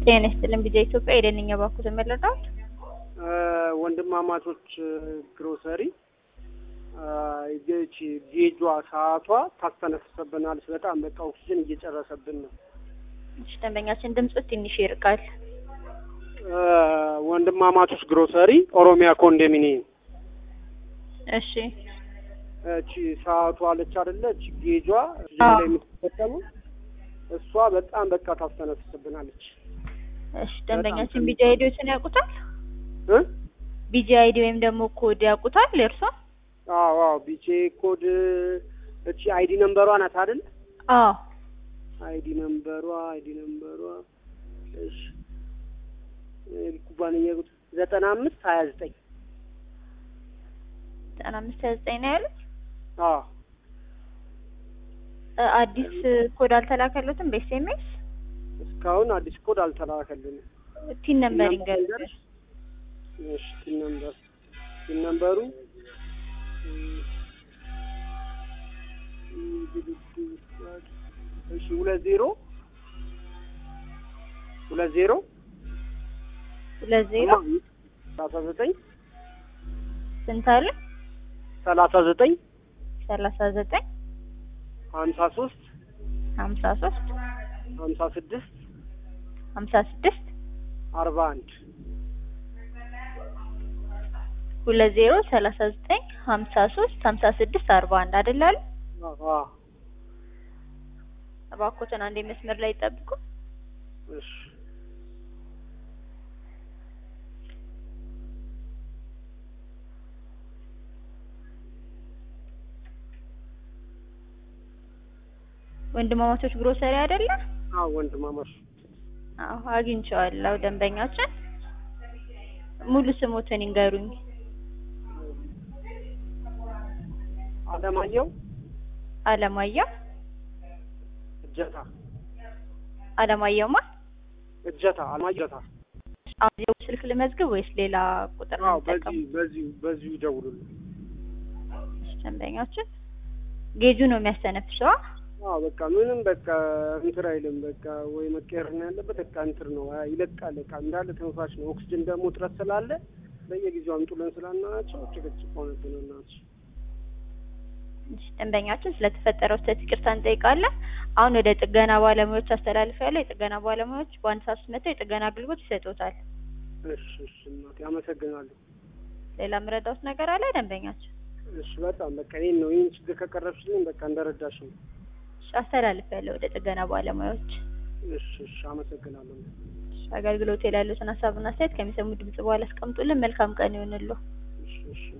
ጤና ይስጥልን ቢጃ ኢትዮጵያ የደንኛ ባኩ ተመለዳት ወንድማማቾች ግሮሰሪ ይቺ ጌጇ ሰዓቷ ታስተነፍሰብናለች። በጣም በቃ ኦክሲጅን እየጨረሰብን ነው። እሺ ደንበኛችን ድምፁ ትንሽ ይርቃል። ወንድማማቾች ግሮሰሪ ኦሮሚያ ኮንዶሚኒየም እሺ እቺ ሰዓቷ አለች አይደለ? እቺ ጌጇ አዎ። ላይ የምትጠቀመው እሷ በጣም በቃ ታስተነፍስብናለች። እሺ ደንበኛችን ቢጃ አይዲዎችን ያውቁታል? እ ቢጂ አይዲ ወይም ደግሞ ኮድ ያውቁታል እርሶ? አዎ አዎ ቢቼ ኮድ እቺ አይዲ ነምበሯ ናት አይደል? አዎ አይዲ ነምበሯ አይዲ ነምበሯ እሺ ኩባንያ ቁጥር ዘጠና አምስት ሀያ ዘጠኝ ዘጠና አምስት ሀያ ዘጠኝ ነው ያሉት። አዎ እ አዲስ ኮድ አልተላከሉትም በኤስኤምኤስ? እስካሁን አዲስ ኮድ አልተላከልንም። ቲን ነምበር ይንገሩኝ። እሺ ቲን ነምበር ቲን ነምበሩ እሺ ሁለት ዜሮ ሁለት ዜሮ ሁለት ዜሮ ሰላሳ ዘጠኝ ስንት አለ? ሰላሳ ዘጠኝ ሰላሳ ዘጠኝ ሀምሳ ሶስት ሀምሳ ሶስት ሀምሳ ስድስት ሀምሳ ስድስት አርባ አንድ ሁለት ዜሮ ሰላሳ ዘጠኝ ሀምሳ ሶስት ሀምሳ ስድስት አርባ አንድ አይደል አሉ? አዎ እባክዎትን አንዴ መስመር ላይ ይጠብቁ። እሺ ወንድማማቾች ግሮሰሪ አይደለ? አዎ ወንድማማች አዎ አግኝቼዋለሁ። ደንበኛችን ሙሉ ስሞትን ይንገሩኝ። አለማየሁ አለማየሁ እጀታ አለማየሁማ እጀታ አለማየሁ እጀታ አሁን የው ስልክ ልመዝግብ ወይስ ሌላ ቁጥር ነው አዎ የምጠቀመው? በዚህ በዚሁ በዚሁ ይደውሉልን። ደንበኛችን ጌጁ ነው የሚያስተነፍሰዋ። አዎ በቃ ምንም በቃ እንትን አይልም። በቃ ወይ መቀየር ነው ያለበት። በቃ እንትን ነው አይ ይለቃል። በቃ እንዳለ ተንፋሽ ነው። ኦክስጅን ደግሞ እጥረት ስላለ በየጊዜው አምጡልን ስላልናቸው ጭቅጭቅ ሆነብን እናት። እሺ፣ ደንበኛችን ስለተፈጠረው ስህተት ይቅርታ እንጠይቃለን። አሁን ወደ ጥገና ባለሙያዎች አስተላልፌያለሁ። የጥገና ባለሙያዎች በአንድ ሰዓት ውስጥ መጥተው የጥገና አገልግሎት ይሰጡታል። እሺ እሺ እናቴ አመሰግናለሁ። ሌላ የምረዳውት ነገር አለ ደንበኛችን? እሺ በጣም በቃ ይሄን ነው ይህን ችግር ከቀረብሽልኝ በቃ እንደረዳሽ ነው። እሺ፣ አስተላልፌያለሁ ወደ ጥገና ባለሙያዎች። እሺ እሺ አመሰግናለሁ። እሺ፣ አገልግሎት ላይ ያሉትን ሀሳብና አስተያየት ከሚሰሙ ድምጽ በኋላ አስቀምጡልን። መልካም ቀን ይሁንልዎ። እሺ እሺ